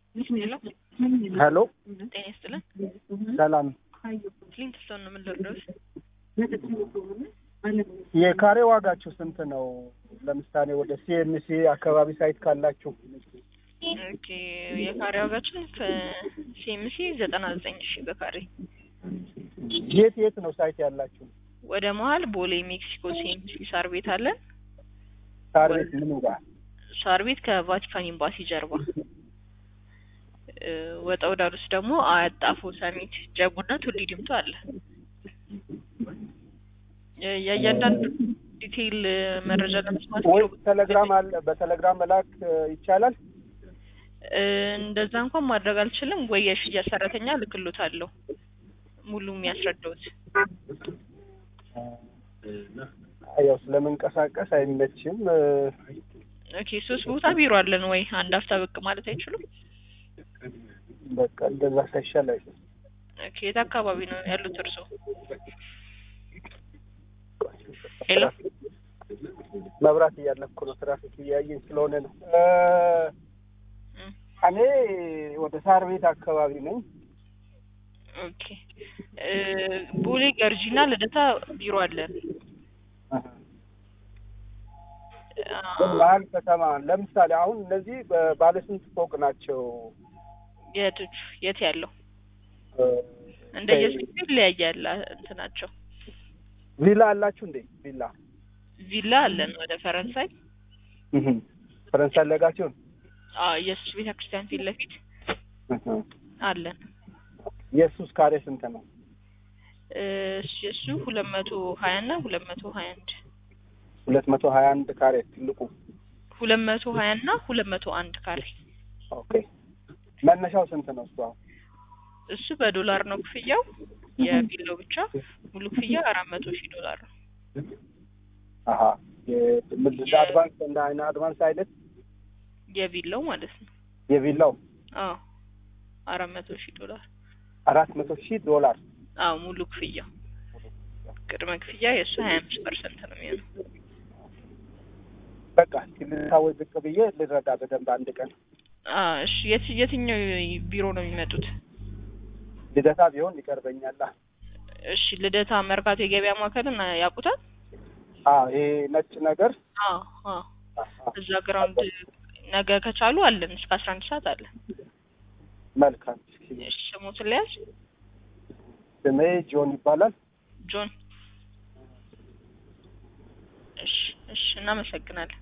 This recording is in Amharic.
ሄሎ ሄሎ ጤና ይስጥልን። ሰላም። ፍሊንትስቶን ነው የምንደርደሩት? የካሬ ዋጋችሁ ስንት ነው? ለምሳሌ ወደ ሲኤምሲ አካባቢ ሳይት ካላችሁ ኦኬ የካሬ ዋጋችን ከሲኤምሲ ዘጠና ዘጠኝ ሺህ በካሬ የት የት ነው ሳይት ያላችሁ? ወደ መሀል ቦሌ ሜክሲኮ ሲኤምሲ ሳር ቤት አለን። ሳር ቤት ምኑ ጋር? ሳር ቤት ከቫቲካን ኤምባሲ ጀርባ እ ወጣ ወዳሉስ ደግሞ አያት ጣፎ ሰሚት ጀቡና ቱሊ ዲምቱ አለ። የ- የእያንዳንዱ ዲቴይል መረጃ ለመስማት ወይ ቢሮ ቴሌግራም አለ፣ በቴሌግራም መላክ እ, ይቻላል? እ፣ እንደዛ እንኳን ማድረግ አልችልም። ወይ የሽያጭ ሰራተኛ ልክሎታለሁ ሙሉ የሚያስረዳውት። አይ፣ ያው ስለምንቀሳቀስ አይመችም። እ፣ ኦኬ ሶስት ቦታ ቢሮ አለን። ወይ አንድ አፍታ ብቅ ማለት አይችሉም? በቃ እንደዛ ሳይሻል አይደል? ኦኬ የት አካባቢ ነው ያሉት እርስዎ? ሄሎ መብራት እያለፍኩ ነው፣ ትራፊክ እያየኝ ስለሆነ ነው። እ፣ እም፣ እኔ ወደ ሳር ቤት አካባቢ ነኝ። ኦኬ እ፣ ቦሌ ገርጂና ልደታ ቢሮ አለን። አ፣ መሀል ከተማ ለምሳሌ አሁን እነዚህ ባለ ስንት ፎቅ ናቸው? የቶቹ የት ያለው እ፣ እንደየስፔሱ ይለያያል እንትናቸው። ቪላ አላችሁ እንዴ? ቪላ ቪላ አለን ወደ ፈረንሳይ እህም። ፈረንሳይ ለጋሲዮን አዎ ኢየሱስ ቤተ ክርስቲያን ፊት ለፊት እህም። አለን። የሱስ ካሬ ስንት ነው? እ፣ እሱ ሁለት መቶ ሀያ እና ሁለት መቶ ሀያ አንድ ሁለት መቶ ሀያ አንድ ካሬ ትልቁ። ሁለት መቶ ሀያ እና ሁለት መቶ አንድ ካሬ ኦኬ መነሻው ስንት ነው? እሱ አሁን እሱ በዶላር ነው ክፍያው። የቪላው ብቻ ሙሉ ክፍያ አራት መቶ ሺህ ዶላር ነው። አሀ የምድር አድቫንስ እንደ አይነ አድቫንስ አይነት የቪላው ማለት ነው። የቪላው አዎ አራት መቶ ሺህ ዶላር አራት መቶ ሺህ ዶላር አዎ ሙሉ ክፍያው። ቅድመ ክፍያ የእሱ ሀያ አምስት ፐርሰንት ነው የሚሆነው። በቃ ልታወይ ብቅ ብዬ ልረዳ በደንብ አንድ ቀን አዎ እሺ የት የትኛው ቢሮ ነው የሚመጡት? ልደታ ቢሆን ይቀርበኛል። እሺ ልደታ መርካቶ የገበያ ማዕከልን ያውቁታል? አዎ ይሄ ነጭ ነገር አዎ አዎ አሀ፣ እዛ ግራውንድ ነገ ከቻሉ አለን እስከ አስራ አንድ ሰዓት አለን። መልካም። እሺ ስሞትን ለያዝ ስሜ ጆን ይባላል። ጆን። እሺ እሺ እናመሰግናለን።